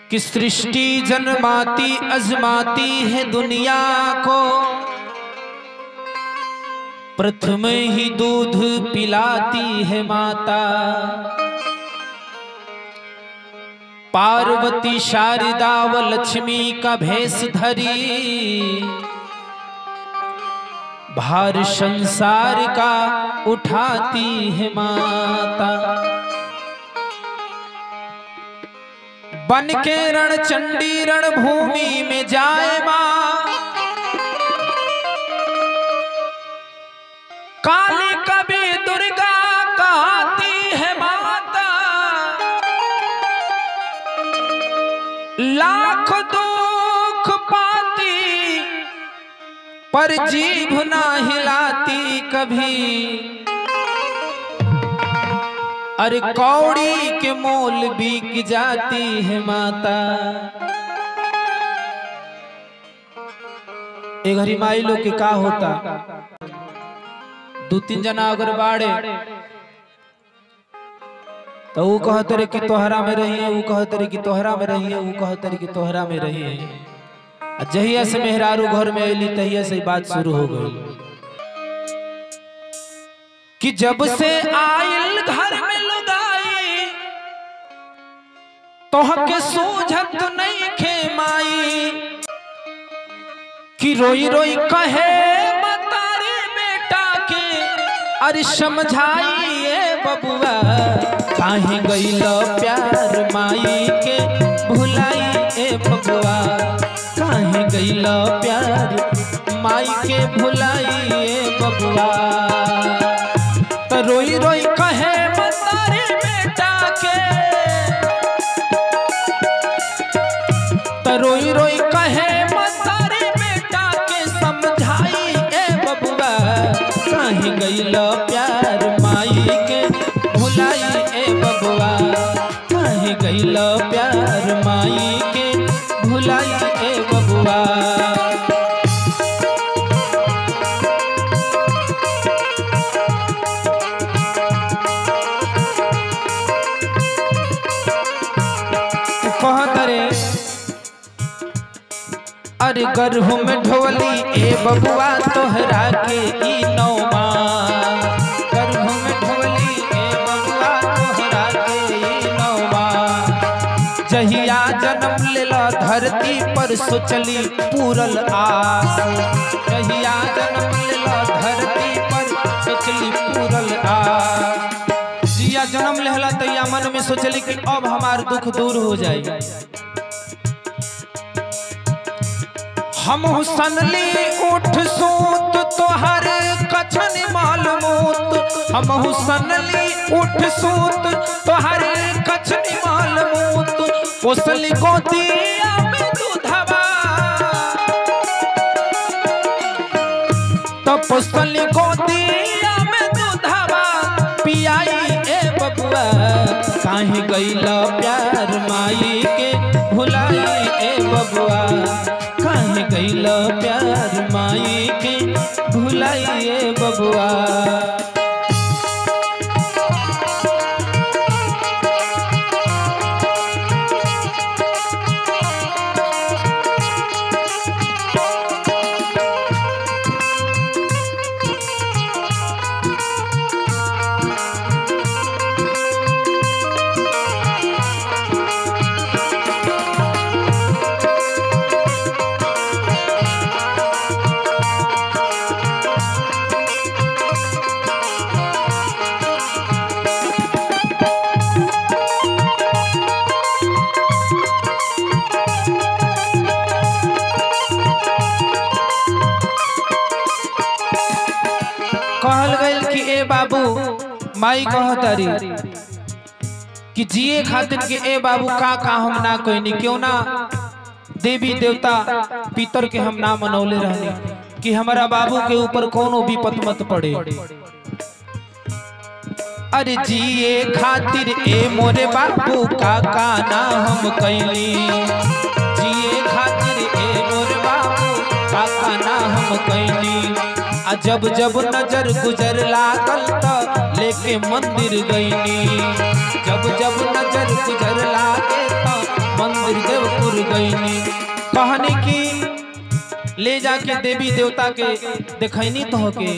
कि सृष्टि जन्माती अजमाती है दुनिया को प्रथम ही दूध पिलाती है माता पार्वती शारदा व लक्ष्मी का भेष धरी भार संसार का उठाती है माता बन के रण चंडी रण भूमि में जाए माँ काली कभी दुर्गा कहती है माता लाख दुख पाती पर जीभ ना हिलाती कभी अरे कौड़ी के मोल बिक जाती है माता ए घरी माई लोग के का होता दू तीन जना अगर बाड़े तो वो कहते रहे कि तोहरा में रहिए वो कहते रहे कि तोहरा में रहिए वो कहते रहे कि तोहरा में रहिए आ जहिया से मेहरारू घर में अली तहिया से बात शुरू हो गई कि जब से आयल घर में लुगाई तोहके सूझत नहीं खे माई कि रोई रोई कहे मतारी बेटा के अरे समझाइए बबुआ काहे गईल प्यार माई के भुलाई ए बबुआ काहे गईल प्यार माई के भुलाई ए बबुआ त रोई रोई कहे मतारी बेटा के त रोई रोई कहे मतारी बेटा के समझाई ए बबुआ काहे गईल प्यार माई के भुलाई ए बबुआ काहे गईल प्यार माई के भुलाई ए बबुआ कहत रे अरे गर्भ में ढोली ए बबुआ तोहरा के ई नौमा गर्भ में ढोली ए बबुआ तोहरा के ई नौमा जहिया जन्म लेला धरती पर सोचली पूरल आस जहिया जन्म लेला धरती पर सोचली पूरल आस जिया जन्म लेहला तैया मन में सोचली कि अब हमार दुख दूर हो जाए हम हुसनली उठ सूत तोहर कछन मालमूत हम हुसनली उठ सूत तोहर कछन मालमूत पोसली गोदिया में दूधवा तो पोसली गोदिया में दूधवा पियाई ए बबुआ काहे गईला प्यार माई के भुलाई ए बबुआ काहे गईला प्यार माई के भुलाई ए बबुआ कहल गइल कि ए बाबू माई कहतारी कि जिए खातिर के ए बाबू का का हम ना कहनी क्यों ना देवी देवता पितर के हम ना मनौले रहनी कि हमारा बाबू के ऊपर कोनो विपत मत पड़े अरे जिए खातिर ए मोरे बाबू का का ना हम कैली जिए खातिर ए मोरे बाबू का का ना हम कैली आ जब जब नजर गुजर लागल त लेके मंदिर गईनी जब जब नजर गुजर लागे त मंदिर खातिर देवपुर गईनी कहनी की ले जाके देवी देवता के देखैनी तो के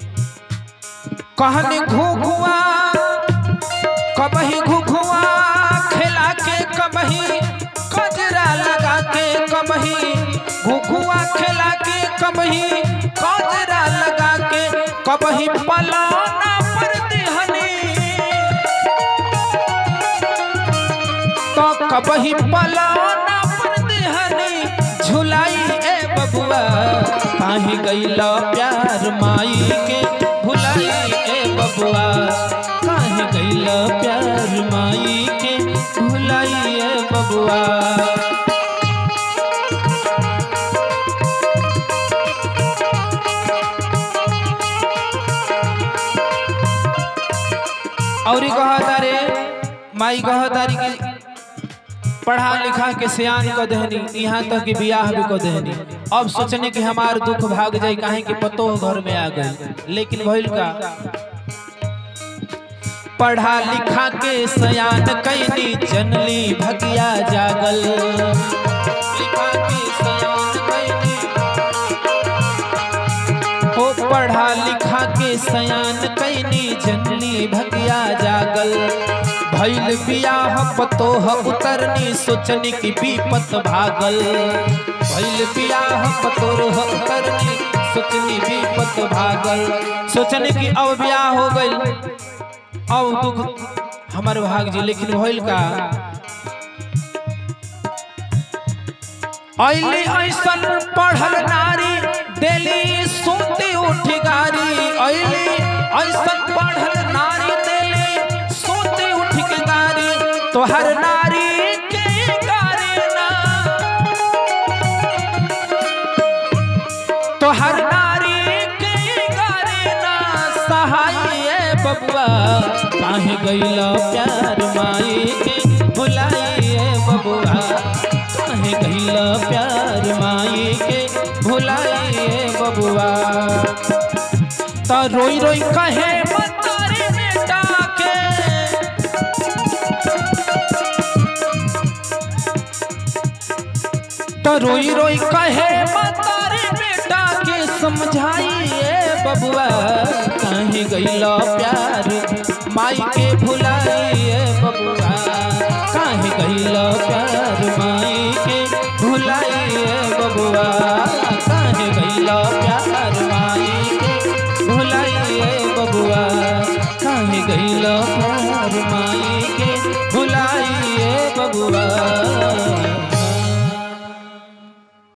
कहनी घुघुआ कबही घुघुआ खेला के कबही कजरा लगा के कबही घुघुआ खेला के कबही कजरा लगा के कबही पलाना पर दिहनी तो कबही पलाना पर दिहनी झुलाई ए बबुआ काहे गईला प्यार माई के भुलाई ए बबुआ काहे गईला प्यार माई के भुलाई ए बबुआ और कहतारे माई कहतारी की पढ़ा लिखा के सियान को देहनी यहाँ तक कि बियाह भी को देहनी अब सोचने कि हमार दुख भाग जाए काहे कि पतो घर में आ गई लेकिन भइल का पढ़ा लिखा के सयान कैनी जनली भगिया जागल लिखा के सयान कैनी ओ पढ़ा लिखा के सयान कैनी जनली भगिया जागल भैल बियाह पतोह उतरनी सोचनी की विपत भागल भैल बियाह पतोह उतरनी सोचनी विपत भागल सोचनी की अब बियाह हो गई अब दुख हमार भाग जी लेकिन भइल का ऐली ऐसन पढ़ल नारी देली सुनती उठ गारी ऐली ऐसन पढ़ल नारी देली सुनती उठ के गारी तोहर नारी के गारी ना तोहर नारी के गारी ना सहाय बबुआ काहे गईला प्यार माई के भुलाइए बबुआ काहे गईला प्यार माई के भुलाइए बबुआ त रोई रोई कहे मतारी बेटा के तो रोई रोई कहे मतारी बेटा के समझाइए बबुआ कहीं गईला प्यार माई के भुलाई